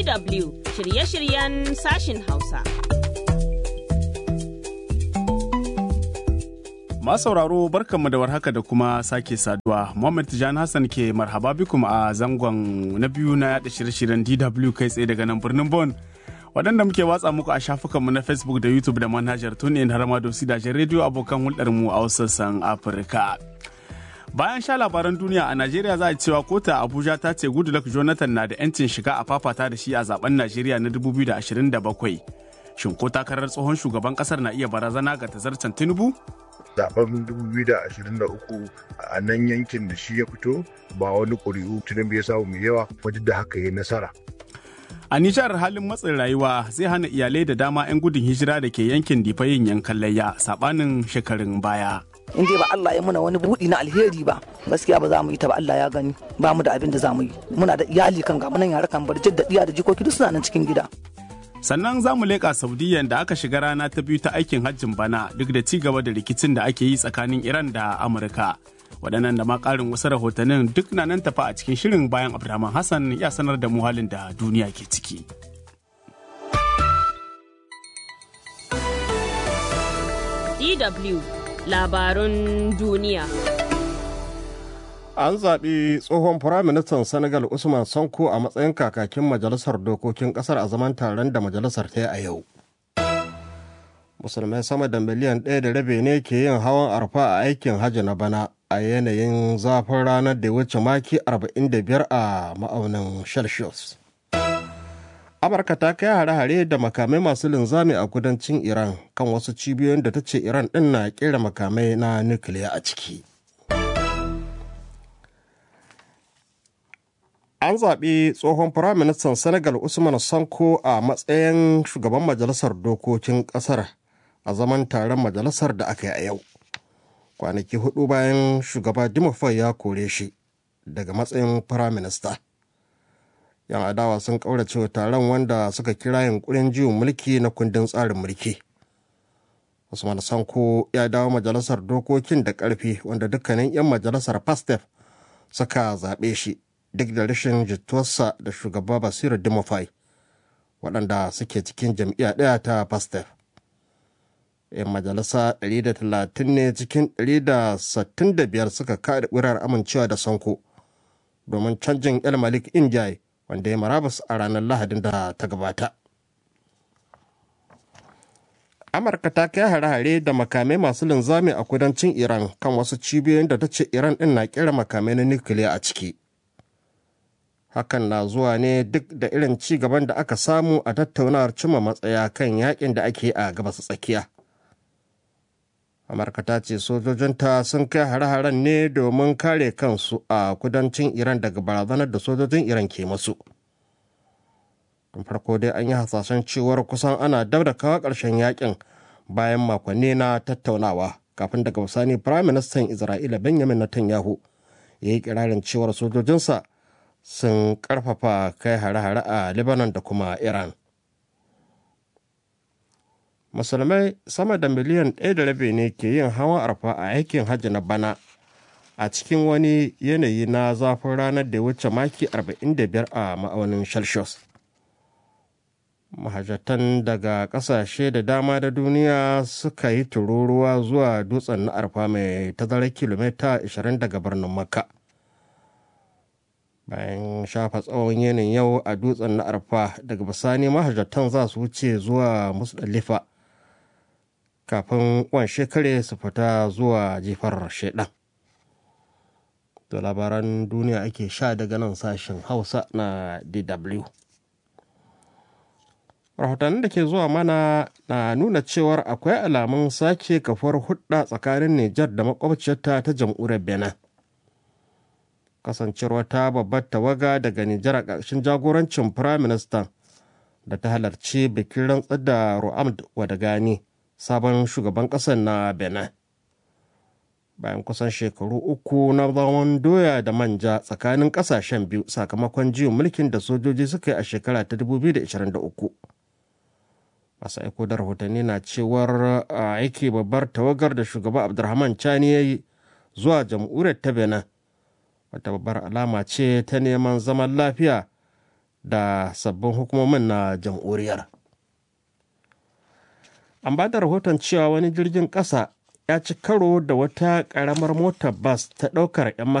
DW shirye-shiryen sashin Hausa. sauraro barkanmu da warhaka da kuma sake saduwa. Muhammad Tijani Hassan ke marhaba bikum a zangon na biyu na yada shirye-shiryen DW kai tsaye daga nan birnin Bon. Waɗanda muke watsa muku a shafukanmu na Facebook da YouTube da manhajar TuneIn har ma da gidajen rediyo abokan hulɗarmu a sassan Afirka. Bayan sha labaran duniya a Najeriya za a cewa kota Abuja ta ce Goodluck Jonathan na da 'yancin shiga a fafata da shi a zaben Najeriya na 2027. Shin ko takarar tsohon shugaban kasar na iya barazana ga tazarcen Tinubu? zaben 2023 a nan yankin da shi ya fito ba wani ƙuri'u tunan ya samu mai yawa wajen da haka ya nasara. A Nijar halin matsin rayuwa zai hana iyalai da dama 'yan gudun hijira da ke yankin difa yin yankan layya sabanin shekarun baya. in dai ba Allah ya muna wani buɗi na alheri ba gaskiya ba za mu yi ta ba Allah ya gani ba mu da abin da za mu yi muna da iyali kan gamu nan yara kan bar da diya da jikoki duk suna nan cikin gida sannan za mu leƙa saudiya da aka shiga rana ta biyu ta aikin hajjin bana duk da ci gaba da rikicin da ake yi tsakanin iran da amurka waɗannan da ma ƙarin wasu rahotannin duk na nan tafa a cikin shirin bayan abdulrahman hassan ya sanar da mu halin da duniya ke ciki DW labarun duniya. An zaɓi tsohon Firaministan Senegal Usman Sonko a matsayin kakakin Majalisar Dokokin ƙasar a zaman taron da majalisar ta yi a yau. Musulmai sama da miliyan ɗaya da rabe ne ke yin hawan arfa a aikin hajji na bana a yanayin zafin ranar da wuce maki 45 a ma'aunin Celsius. amurka ta kai hare-hare da makamai masu linzami a kudancin iran kan wasu cibiyoyin da ta ce iran din na kera makamai na nukiliya a ciki an zaɓi tsohon firaministan senegal usman sanko a matsayin shugaban majalisar dokokin ƙasar a zaman taron majalisar da aka yi a yau kwanaki hudu bayan shugaba dimofai ya kore shi daga matsayin firaminista yan adawa sun kaurace wa taron wanda suka kira yunkurin jiwon mulki na kundin tsarin mulki usman sanko ya dawo majalisar dokokin da karfi wanda dukkanin 'yan majalisar pastef suka zaɓe shi duk da rashin jituwarsa da shugaba basiru dimofai waɗanda suke cikin jam'iyya ɗaya ta pastef 'yan majalisa 130 ne cikin 165 suka kaɗa ƙurar amincewa da sanko domin canjin el malik injai wanda ya marabas a ranar lahadin da ta gabata amurka ta kai hare-hare da makamai masu linzami a kudancin iran kan wasu cibiyoyin da ta ce iran din na kera makamai na nukiliya a ciki hakan na zuwa ne duk da irin ci gaban da aka samu a tattaunawar cimma matsaya kan yakin da ake a gabas tsakiya amurka ta ce sojojinta sun kai hare-haren ne domin kare kansu a kudancin iran daga barazanar da sojojin iran ke masu tun farko dai an yi hasashen cewar kusan ana dab da kawo ƙarshen yakin bayan makonni na tattaunawa kafin daga bisani prime minister isra'ila benjamin netanyahu ya yi kirarin cewar sojojinsa sun karfafa kai hare-hare a lebanon da kuma iran musulmai sama da miliyan ɗaya da rabi ne ke yin hawan arfa a aikin hajji na bana a cikin wani yanayi na zafin ranar da wuce maki 45 a ma'aunin celsius mahajjatan daga ƙasashe da dama da duniya suka yi tururuwa zuwa dutsen na arfa mai tazarar kilomita 20 daga birnin makka bayan shafa tsawon yanayin yau a dutsen na arfa daga bisani mahajjatan za su wuce zuwa musdalifa kafin wan shekare su fita zuwa jifar shaidan. Da labaran duniya ake sha daga nan sashen Hausa na DW. Rahotannin da ke zuwa mana na nuna cewar akwai alamun sake kafuwar hudda tsakanin Nijar da makwabciyarta ta jam'uriyar Benin. Kasancewar ta babbar tawaga daga Nijar a ƙarshen jagorancin Firaministan da ta halarci bikin rantsar da Ru'amd Wadagani. sabon shugaban ƙasar na benin bayan kusan shekaru uku na zaman doya da manja tsakanin ƙasashen biyu sakamakon jiyon mulkin da sojoji suka yi a shekara ta 2023 masu aiko da rahotanni na cewar aiki babbar tawagar da shugaba abdulrahman chani ya yi zuwa jamhuriyar ta benin wata babbar alama ce ta neman zaman lafiya da sabbin hukumomin na jamhuriyar an ba da rahoton cewa wani jirgin ƙasa ya ci karo da wata ƙaramar motar bas ta ɗaukar 'yan